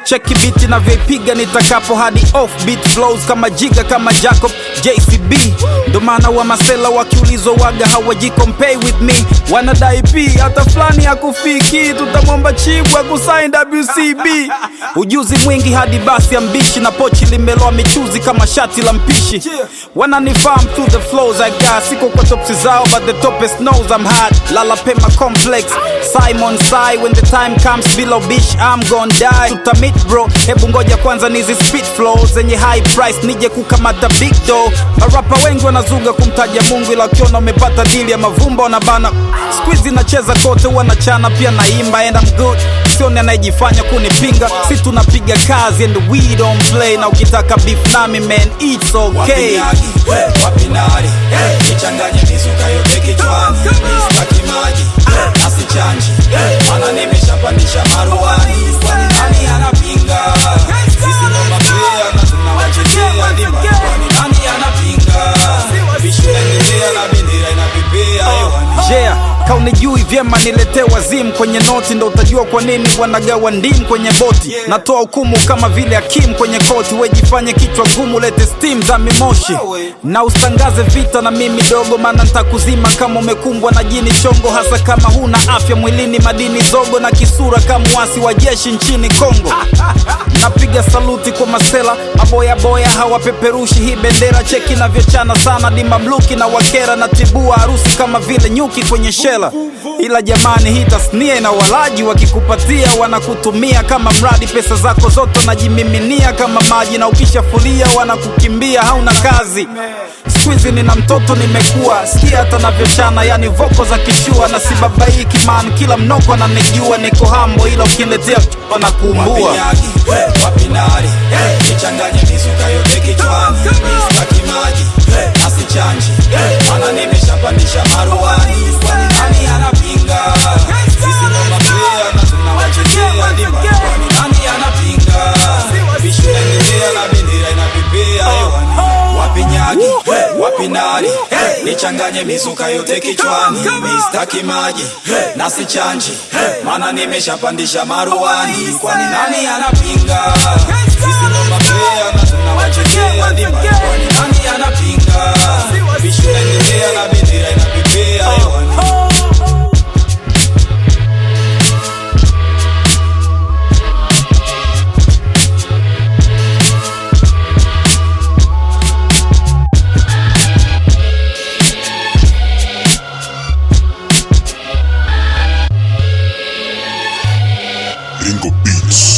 cheki biti navyoipiga nitakapo hadi off beat flows kama jiga kama jacob jcb ndo maana wa masela wakiulizwa waga hawajikompay with me wanadai p hata fulani hakufiki tutamwomba chibwa kusain wcb ujuzi mwingi hadi basi ya mbishi na pochi limeloa michuzi kama shati la mpishi wananifahamu through the flows I got siko kwa topsi zao but the topest knows I'm hot lala pema complex Simon Sai when the time comes below bitch I'm gon' die tutamit bro hebu ngoja kwanza nizi speed flow zenye high price nije kukamata big do marapa wengi wanazuga kumtaja Mungu ila wakiona umepata dili ya mavumba wanabana squeeze nacheza kote wanachana pia naimba and I'm good sione anayejifanya kunipinga si tunapiga kazi and we don't play na ukitaka beef nami man it's okay Wapigagi, eh, wapinari eh, nichanganye mizuka yote kichwani staki maji eh, asichanji eh, mana nimeshapandisha maruani kwani nani anapinga sisi ndo mapea na tunawachetea dimba kwani nani anapinga vishunaendelea na bendera inapepea hewani yeah kaunijui vyema niletee wazimu kwenye noti ndo utajua kwa nini wanagawa ndimu kwenye boti natoa hukumu kama vile hakimu kwenye koti wejifanye kichwa gumu lete stim za mimoshi na usitangaze vita na mimi dogo maana ntakuzima kama umekumbwa na jini chongo hasa kama huna afya mwilini madini zogo na kisura kama wasi wa jeshi nchini kongo napiga saluti kwa masela maboyaboya hawapeperushi hii bendera cheki navyochana sana ni mamluki na wakera na tibua harusi kama vile nyuki kwenye shela ila jamani hii tasnia ina walaji wakikupatia wanakutumia kama mradi pesa zako zote wanajimiminia kama maji na ukishafulia wanakukimbia hauna kazi skuizi nina mtoto nimekuwa sikia hata navyochana yani voko za kishua na sibabaiki man kila mnoko ananijua niko hambo ila ukiniletea wanakuumbua Wapigagi, eh, wapinari eh, nichanganye mizuka yote kichwani staki maji eh, asichanji eh, mana nimeshapandisha maruani kwani nani anapinga sisi ndo mapea na tunawachetea dimba kwani nani anapinga vishunaendelea na bendera inapepea hewani wapinyagi eh, wapinari eh, nichanganye mizuka yote kichwani mistaki maji eh, na sichanji eh, mana nimeshapandisha maruani kwani nani anapinga sisi ndo mapea na tunawachetea dimba kwani nani anapinga vishunaendelea na bendera inapepea hewani Ringo Beats.